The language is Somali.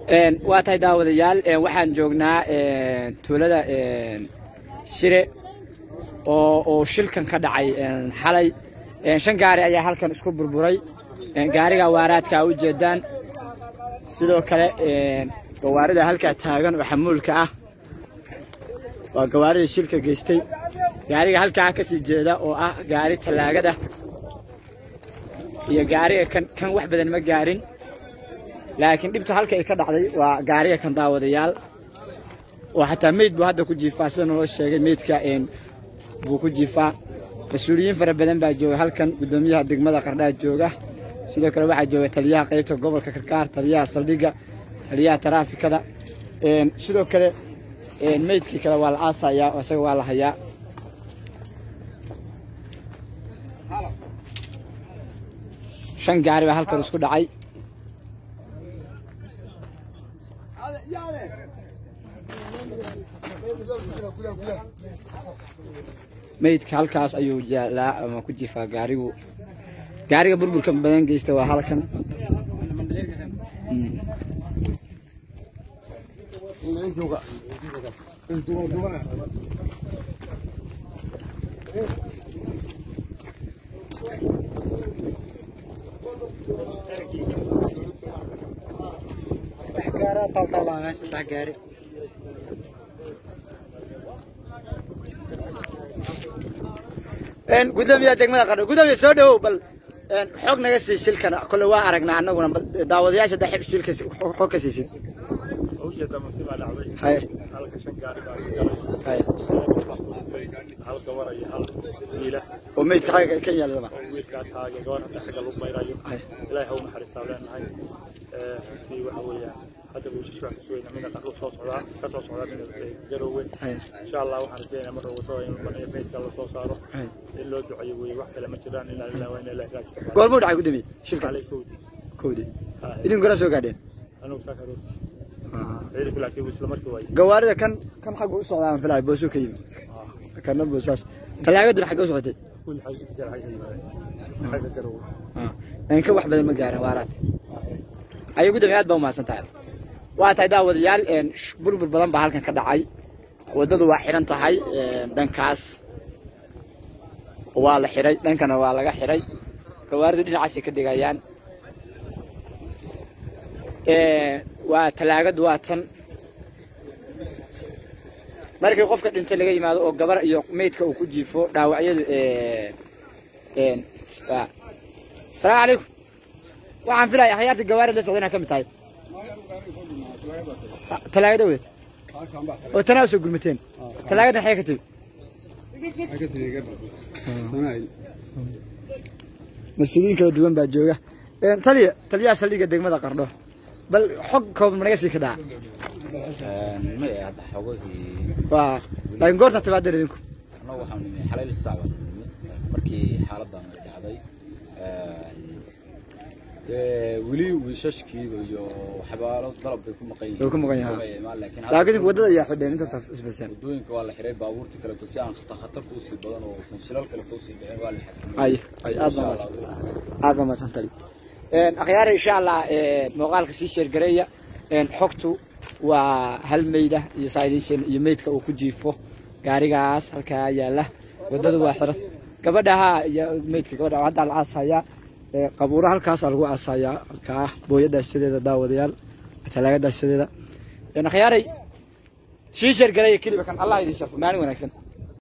waa tahay daawadayaal waxaan joognaa tuulada shire oo oo shilkan ka dhacay xalay shan gaari ayaa halkan isku burburay gaariga waaraadka u jeedaan sidoo kale gawaarida halkaa taagan oo xamuulka ah waa gawaarida shilka geystay gaariga halkaa ka sii jeeda oo ah gaari tallaagada iyo gaariga kan kan wax badan ma gaarin laakiin dhibta halka ay ka dhacday waa gaariga kan daawadayaal oo xataa meyd buu hadda ku jiifaa sida naloo sheegay meydka buu ku jiifaa mas-uuliyiin fara badan baa jooga halkan guddoomiyaha degmada qardhaa jooga sidoo kale waxaa jooga taliyaha qaybta gobolka karkaar taliyaha saldhigga taliyaha taraafikada sidoo kale meydkii kale waa la aasayaa oo isaga waa la hayaa shan gaari baa halkan isku dhacay meydka halkaas ayuu yaalaa ama ku jifaa gaarigu gaariga burburka badan geysta waa halkan gaari gudoomiyaha degmada qardho gudoomiya soo dhawow bal xoog naga sii shilkan kole waa aragnaa annaguna daawadayaasha da shilka xoog ka siisid ujeeda musiibaa dhacday haye halka shan gaari baa ku galay haye hal gabar iyo hal wiila oo meydka xagga kan yaaladaba oo wiilkaas haaga gabar hadda xagga lagu mayrayo haye ilaahay ha u naxariistaa leenahay runtii waxa weeyaan hadda wiishash baan ku sugayna mida qarru soo socdaa ka soo socdaa mida garoowe haye insha allah waxaan rajaynayaa marka wadada in baniyo meydka la soo saaro haye in loo duceeyo weeye wax kale ma jiraan ilaa ilaa waa in ilaahay raajiyo goormuu dhacay gudoomiye shilkan calay fawdi kowdii Haye. idin goraa soo gaadheen anugu saa karooti ciidanku laakiin wuu isla markii waayey gawaarida kan kan xagga u socdaa aan filaayo boosuu ka yimi kana boosaas talaagaduna xagga u socotay kulli xagga xagga xagga yimaadeen xagga garoowe inka wax badan ma gaarin waaraad ayay gudoomiye aad baa umahadsan tahay waa tahay daawadayaal sh- burbur badan baa halkan ka dhacay waddadu waa xidhan tahay dhankaas waa la xidhay dhankana waa laga xidhay gawaaridu dhinacaasay ka degayaan waa talaagadu waa tan markii qofka dhintay laga yimaado oo gabar iyo meydka uu ku jiifo dhaawacyadu waa السلام عليكم waxaan filaya akhyaarta gawaari la socda inaa ka mid tahay talaagada weyd oo tanaa soo gurmateen talaagadan xagee ka timi mas-uuliyiin kala duwan baa jooga taliya taliyaha saldhigga degmada qardho bal xog kooban managa sii ka dhaca maya hadda xogahii waa laakiin goorta timaadeen idinku annagu waxaan nimi xalay lix saac baan nimi markii xaaladan ay dhacday dee weli wiishashkiiba iyo waxyaalo dalab bay ku maqan yihiin Way ku maqan yihiin. Way imaan, laakiin hadda laakiin waddada ayaa xidheen intaas isfaseen waddooyinka waa la xiray baabuurta kaleeto si aan khata- khatarta usii badan oo san shilal kaleeto usii dhicin waa la xakameeyey ay ay aad baa Insha mahadsan Allah. aad baa mahadsan tali akhyaare insha allah muuqaalka sii sheergareeya xogtu waa hal meyda iyo saaidinsheen iyo meydka uu ku jiifo gaarigaas halkaa yaala waddadu waa xiran gabadhaha iyo meydka gabadha haddaa la aasayaa qabuuro halkaasaa lagu aasayaa halkaa booya daashadeeda daawadayaal talaaga daashadeeda akhyaaray sii sheergareeya keliba kan allah idin sharfo maalin wanaagsan